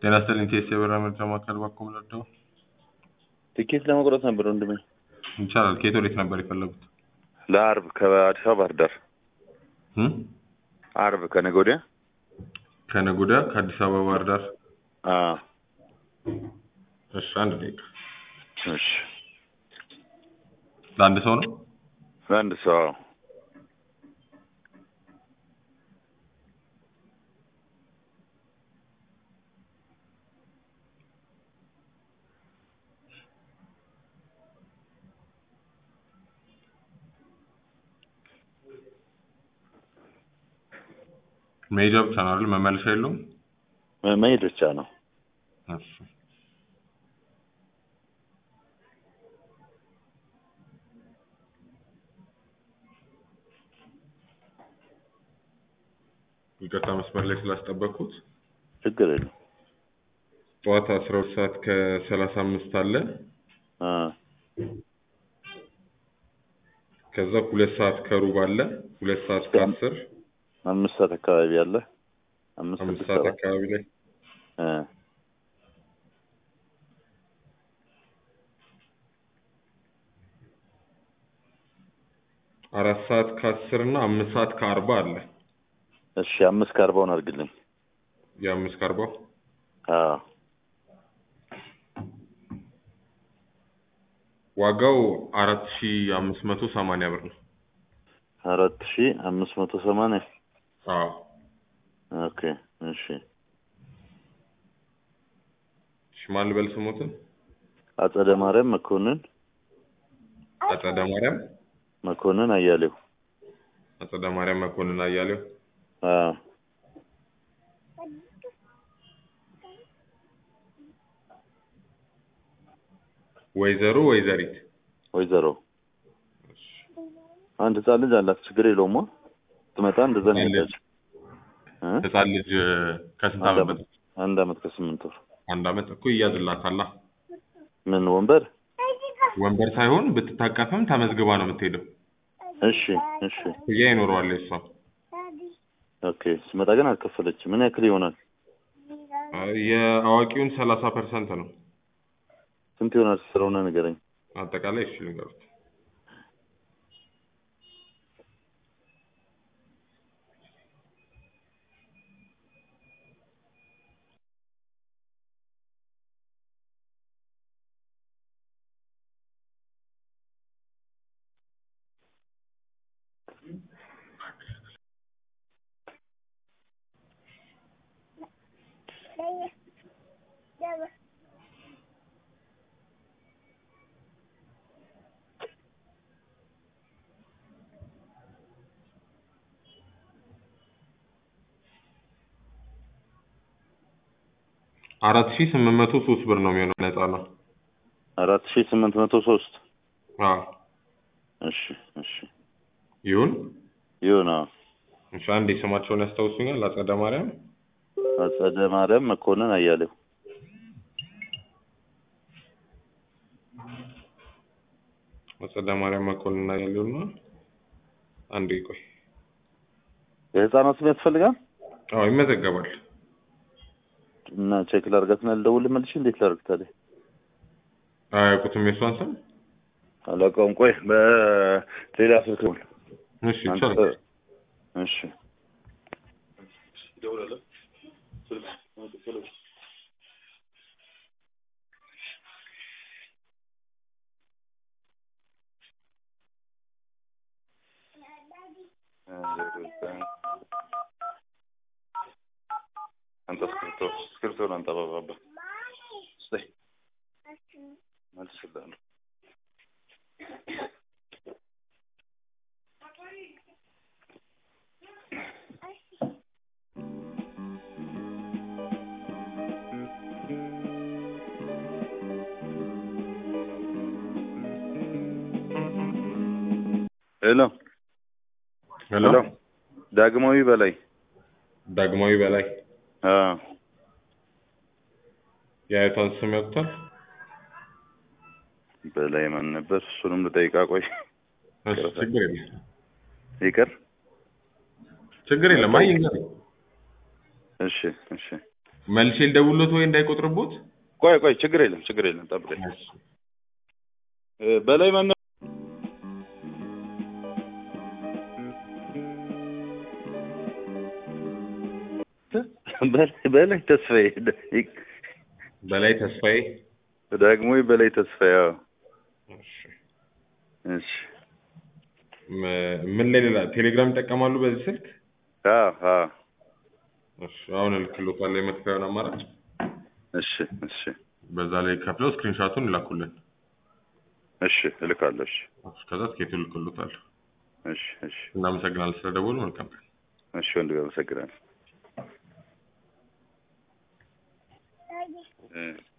ጤና ይስጥልኝ ቴስ የበራ ምርጫ ማዕከል ባኮ ምለደው ትኬት ለመቁረጥ ነበር ወንድሜ። ይቻላል። ከየት ወዴት ነበር የፈለጉት? ለአርብ ከአዲስ አበባ ባህር ዳር እም? አርብ ከነገ ወዲያ ከነገ ወዲያ ከአዲስ አበባ ባህር ዳር። አዎ። እሺ፣ አንድ ደቂቃ። እሺ ለአንድ ሰው ነው? ለአንድ ሰው አዎ። መሄጃ ብቻ ነው አይደል? መመለሻ የለውም? መ- መሄድ ብቻ ነው። እሺ። ይቅርታ መስመር ላይ ስላስጠበቅኩት። ችግር የለም። ጠዋት አስራ ሁለት ሰዓት ከሰላሳ አምስት አለ። አ ከዛ ሁለት ሰዓት ከሩብ አለ። ሁለት ሰዓት ከአስር አምስት ሰዓት አካባቢ አለ። አምስት አምስት ስድስት ሰዓት ሰባት አካባቢ ላይ አ አራት ሰዓት ከአስር እና አምስት ሰዓት ከአርባ አለ። እሺ አምስት ከአርባውን አድርግልኝ። የአምስት ከአርባው አዎ ዋጋው አራት ሺ አምስት መቶ ሰማንያ ብር ነው። አራት ሺ አምስት መቶ ሰማንያ አዎ ኦኬ እሺ ሽማል በል ስሞትን አጸደ ማርያም መኮንን አጸደ ማርያም መኮንን አያሌው አጸደ ማርያም መኮንን አያሌው አዎ ወይዘሮ ወይዘሪት ወይዘሮ አንድ ህጻን ልጅ አላት። ችግር የለውም። ትመጣ እንደዛ ነው ህጻን ልጅ? የምታጭ እ? ህፃን ልጅ ከስንት አንድ ዓመት አመት አንድ አመት ከስምንት ወር አንድ አመት እኮ ይያዝላታላ። ምን ወንበር? ወንበር ሳይሆን ብትታቀፍም ተመዝግባ ነው የምትሄደው። እሺ እሺ ክፍያ ይኖረዋል የሷ። ኦኬ ስመጣ ግን አልከፈለችም። ምን ያክል ይሆናል? የአዋቂውን ሰላሳ ፐርሰንት ነው ስንት ይሆናል? ስለሆነ ንገረኝ። አጠቃላይ። እሺ ልንገሩት አራት ሺ ስምንት መቶ ሶስት ብር ነው የሚሆነው ነፃ ነው። አራት ሺ ስምንት መቶ ሶስት አዎ እሺ እሺ ይሁን። ይሁን። አዎ እሺ አንዴ ስማቸውን ያስታውሱኛል? አጸደ ማርያም አጸደ ማርያም መኮንን አያሌው አጸደ ማርያም መኮንን ያለው ነው። አንዴ ቆይ። የህፃናት ስም ያስፈልጋል አዎ ይመዘገባል። እና ቼክ ላድርጋትና ልደውልህ መልሼ። እንዴት ላድርግ ታዲያ? አያውቁትም የሷን ስም? አላውቀውም። ቆይ በሌላ ስልክ ነው። እሺ ይቻላል። እሺ አንተ እስክሪብቶ እስክሪብቶን አንተ አባባ ስጠኝ መልስልሃለሁ። ሄሎ ሄሎ ሄሎ ዳግማዊ በላይ ዳግማዊ በላይ አ የአያቷን ስም ያውቁታል? በላይ ማን ነበር? እሱንም ልጠይቃ። ቆይ እሺ ችግር የለም ይቅር። ችግር የለም። አይ ይንገር እሺ እሺ መልሼ ልደውልዎት ወይ እንዳይቆጥርቦት? ቆይ ቆይ ችግር የለም ችግር የለም ጠብቀኝ እሺ። እ፣ በላይ ማነው በላይ በላይ ተስፋዬ በላይ ተስፋዬ። ደግሞ በላይ ተስፋዬ አዎ እሺ። እሺ ም- ምን ላይ ሌላ ቴሌግራም ይጠቀማሉ በዚህ ስልክ? አዎ አዎ እሺ። አሁን እልክልዎታለሁ የመክፈያውን አማራጭ። እሺ እሺ በዛ ላይ ከፍለው ስክሪንሻቱን ይላኩልን። እሺ እልካለሁ እሺ እሺ፣ ከዛ ትኬቱን እልክልዎታለሁ። እሺ እሺ እናመሰግናለን ስለደወሉ። መልካም ቀን። እሺ ወንድሜ አመሰግናለሁ እ